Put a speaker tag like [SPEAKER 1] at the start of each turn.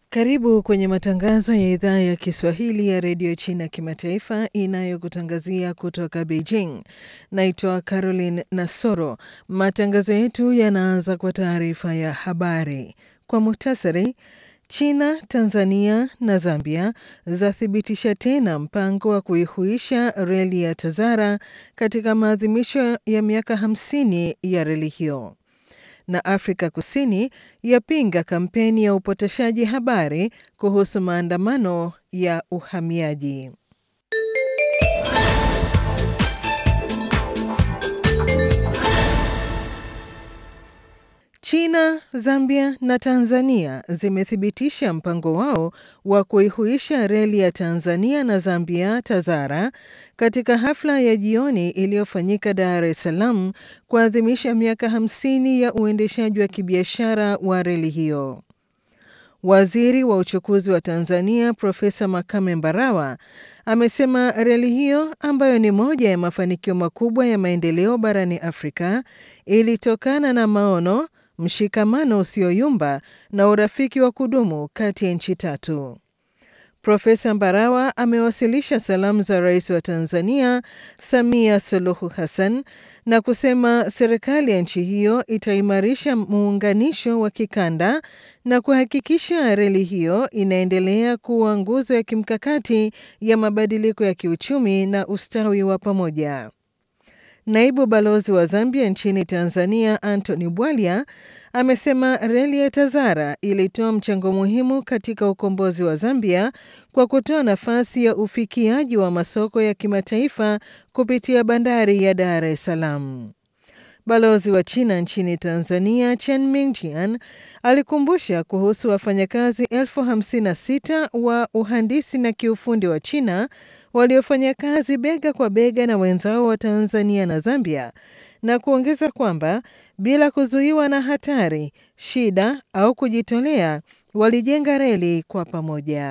[SPEAKER 1] Karibu kwenye matangazo ya idhaa ya Kiswahili ya redio China kimataifa inayokutangazia kutoka Beijing. Naitwa Caroline Nasoro. Matangazo yetu yanaanza kwa taarifa ya habari kwa muhtasari. China, Tanzania na Zambia zathibitisha tena mpango wa kuihuisha reli ya Tazara katika maadhimisho ya miaka 50 ya reli hiyo na Afrika Kusini yapinga kampeni ya upotoshaji habari kuhusu maandamano ya uhamiaji. China, Zambia na Tanzania zimethibitisha mpango wao wa kuihuisha reli ya Tanzania na Zambia Tazara katika hafla ya jioni iliyofanyika Dar es Salaam kuadhimisha miaka 50 ya uendeshaji wa kibiashara wa reli hiyo. Waziri wa uchukuzi wa Tanzania Profesa Makame Mbarawa amesema reli hiyo ambayo ni moja ya mafanikio makubwa ya maendeleo barani Afrika ilitokana na maono mshikamano usioyumba na urafiki wa kudumu kati ya nchi tatu. Profesa Mbarawa amewasilisha salamu za rais wa Tanzania Samia Suluhu Hassan na kusema serikali ya nchi hiyo itaimarisha muunganisho wa kikanda na kuhakikisha reli hiyo inaendelea kuwa nguzo ya kimkakati ya mabadiliko ya kiuchumi na ustawi wa pamoja. Naibu balozi wa Zambia nchini Tanzania Anthony Bwalya amesema reli ya Tazara ilitoa mchango muhimu katika ukombozi wa Zambia kwa kutoa nafasi ya ufikiaji wa masoko ya kimataifa kupitia bandari ya Dar es Salaam. Balozi wa China nchini Tanzania Chen Mingjian alikumbusha kuhusu wafanyakazi elfu hamsini na sita wa uhandisi na kiufundi wa China waliofanya kazi bega kwa bega na wenzao wa Tanzania na Zambia na kuongeza kwamba bila kuzuiwa na hatari, shida au kujitolea walijenga reli kwa pamoja.